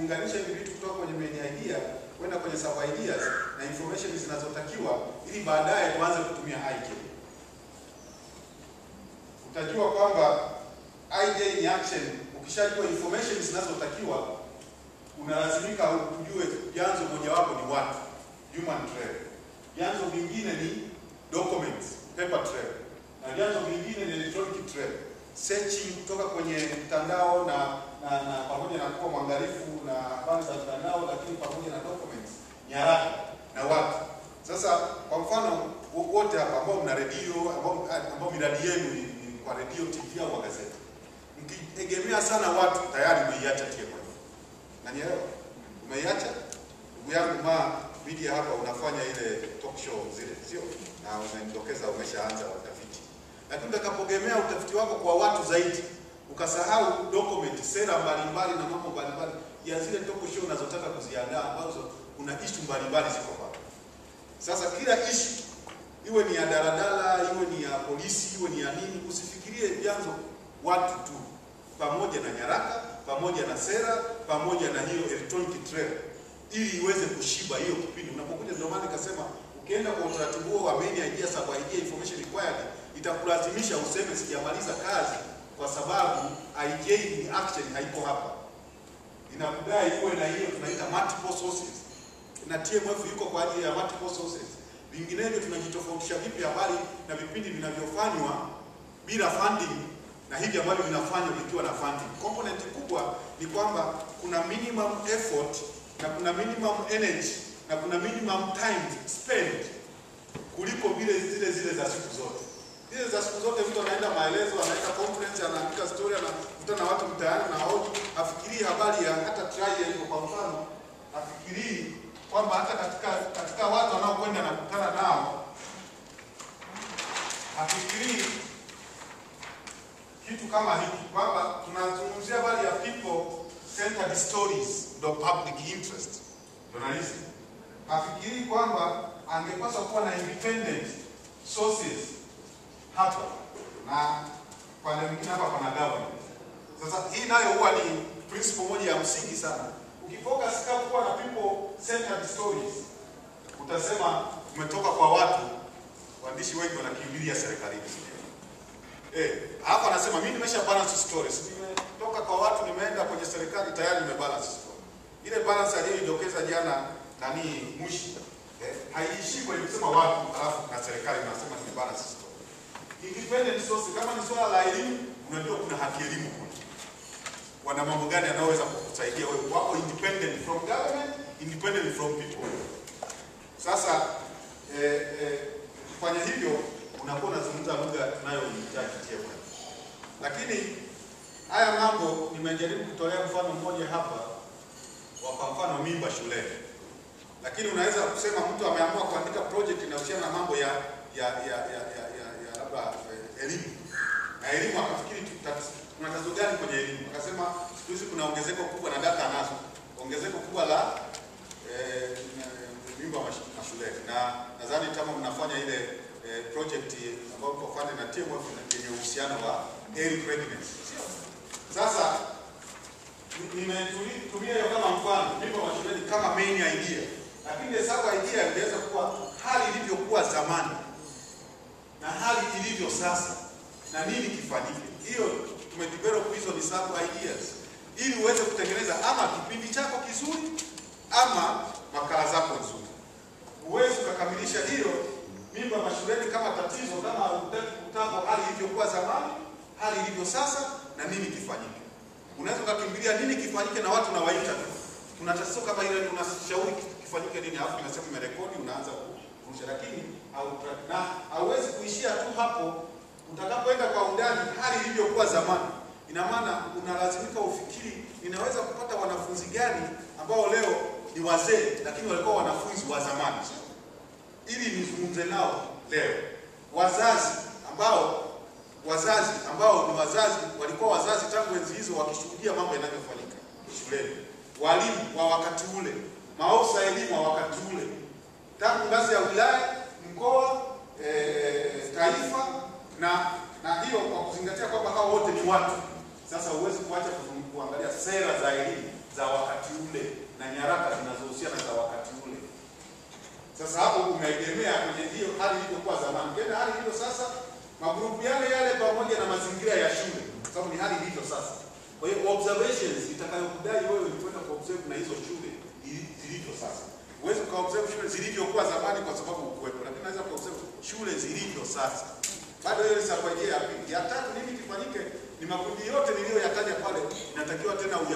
kuunganisha hivi vitu kutoka kwenye main idea kwenda kwenye sub ideas na information zinazotakiwa ili baadaye tuanze kutumia IJ. Utajua kwamba IJ ni action. Ukishajua information zinazotakiwa, unalazimika ujue vyanzo mojawapo ni watu, human trail. Vyanzo vingine ni documents, paper trail, na vyanzo vingine ni electronic trail. Searching kutoka kwenye mtandao na na, na pamoja na kuwa mwangalifu na habari za mtandao, lakini pamoja na documents, nyaraka na watu. Sasa kwa mfano wo- wote hapa ambao mna redio ambao, ambao miradi yenu ni, ni kwa redio, TV au magazeti, mkitegemea sana watu, tayari umeiacha TMF. Nanielewa? Umeiacha? Ndugu yangu ma media hapa unafanya ile talk show zile, sio? Na unanidokeza umeshaanza utafiti. Lakini utakapogemea utafiti wako kwa watu zaidi, ukasahau document, sera mbalimbali na mambo mbalimbali ya zile talk show unazotaka kuziandaa ambazo kuna issue mbalimbali ziko pale. Sasa kila issue iwe ni ya daladala, iwe ni ya polisi, iwe ni ya nini, usifikirie vyanzo watu tu, pamoja na nyaraka, pamoja na sera, pamoja na hiyo electronic trail, ili iweze kushiba hiyo kipindi unapokuja. Ndio maana nikasema ukienda kwa utaratibu huo wa main idea, sub idea, information required, itakulazimisha useme sijamaliza kazi, kwa sababu IJ ni action haiko hapa, inakudai uwe na hiyo tunaita multiple sources na TMF yuko kwa ajili ya multiple sources. Vinginevyo tunajitofautisha vipi habari na vipindi vinavyofanywa bila funding na hivi ambavyo vinafanywa vikiwa na funding? Component kubwa ni kwamba kuna minimum effort na kuna minimum energy na kuna minimum time spent kuliko vile zile zile za siku zote. Zile za siku zote mtu anaenda maelezo, anaenda conference, anaandika story, anakutana na watu mtaani na hoji, afikirii habari ya hata trial iko kwa mfano, afikirii kwamba hata katika katika watu wanaokwenda na kukutana nao afikirii kitu kama hiki kwamba tunazungumzia habari ya people centered stories, ndo public interest journalism. Hafikirii kwamba angepaswa kuwa na independent sources hapa na pande mwingine hapa pana government. Sasa hii nayo huwa ni principle moja ya msingi sana. Ukifocus kama kuwa na people centered stories, utasema umetoka kwa watu, waandishi wengi wanakimbilia serikalini, si ndio? Eh, hapa anasema mimi nimesha balance stories. Nimetoka kwa watu nimeenda kwenye serikali tayari nime balance story. Ile balance aliyoidokeza jana nani Mushi eh, haiishii kwenye kusema watu alafu na serikali nasema ni balance story. Independent source kama ni swala la elimu, unajua kuna haki elimu kule. Wana mambo gani yanayoweza kukusaidia wewe wako independent from government, independent from people. Sasa eh, eh, kufanya hivyo unakuwa unazungumza lugha tunayohitaji TMF. Lakini haya mambo nimejaribu kutolea mfano mmoja hapa wa kwa mfano mimba shuleni, lakini unaweza kusema mtu ameamua kuandika project inahusiana na mambo ya ya ya ya ya, ya, ya labda eh, elimu na elimu, akafikiri tuta- kuna tatizo gani kwenye elimu, akasema siku hizi kuna ongezeko kubwa na data anazo, ongezeko kubwa la eh, mimba mash- mashuleni, na nadhani kama mnafanya ile eh, project ambayo mko fanya na TMF yenye uhusiano wa early pregnancy. Sio? Sasa ni- nimetumia hiyo kama mfano mimba mashuleni kama main idea, lakini hesabu idea inaweza kuwa hali ilivyokuwa zamani na hali ilivyo sasa na nini kifanyike. Hiyo tumedevelop hizo ni sub ideas ili uweze kutengeneza ama kipindi chako kizuri ama makala zako nzuri. Huwezi ukakamilisha hiyo mimba mashuleni kama tatizo kama hutaki kutaka hali ilivyokuwa zamani, hali ilivyo sasa na nini kifanyike. Unaweza ukakimbilia nini kifanyike na watu nawaita tu. Kuna tatizo kama ile unashauri kifanyike nini, alafu unasema umerekodi, unaanza kurusha, lakini au na hauwezi kuishia tu hapo. Utakapoenda kwa undani hali ilivyokuwa zamani, ina maana unalazimika ufikiri, ninaweza kupata wanafunzi gani ambao leo ni wazee lakini walikuwa wanafunzi wa zamani, ili nizungumze nao leo. Wazazi ambao wazazi ambao ni wazazi walikuwa wazazi tangu enzi hizo wakishuhudia mambo yanavyofanyika shuleni, walimu wa wakati ule, maofisa elimu wa wakati ule, tangu ngazi ya wilaya, mkoa, e, taifa na na hiyo kwa kuzingatia kwamba hao wote ni watu. Sasa huwezi kuacha kuzungu- kuangalia sera za elimu za wakati ule Sasa hapo unaegemea kwenye hiyo hali ilivyokuwa zamani. Ukienda hali ilivyo sasa, magrupu yale yale pamoja na mazingira ya shule, kwa sababu ni hali ilivyo sasa. Kwa hiyo observations itakayokudai wewe ni kwenda kuobserve na hizo shule ili- zilivyo sasa. Huwezi ukaobserve shule zilivyokuwa zamani kwa sababu ukuwepo, lakini unaweza kuobserve shule zilivyo sasa. Bado hiyo ni safari ya pili. Ya tatu, nini kifanyike? Ni makundi yote niliyoyataja pale, inatakiwa tena uya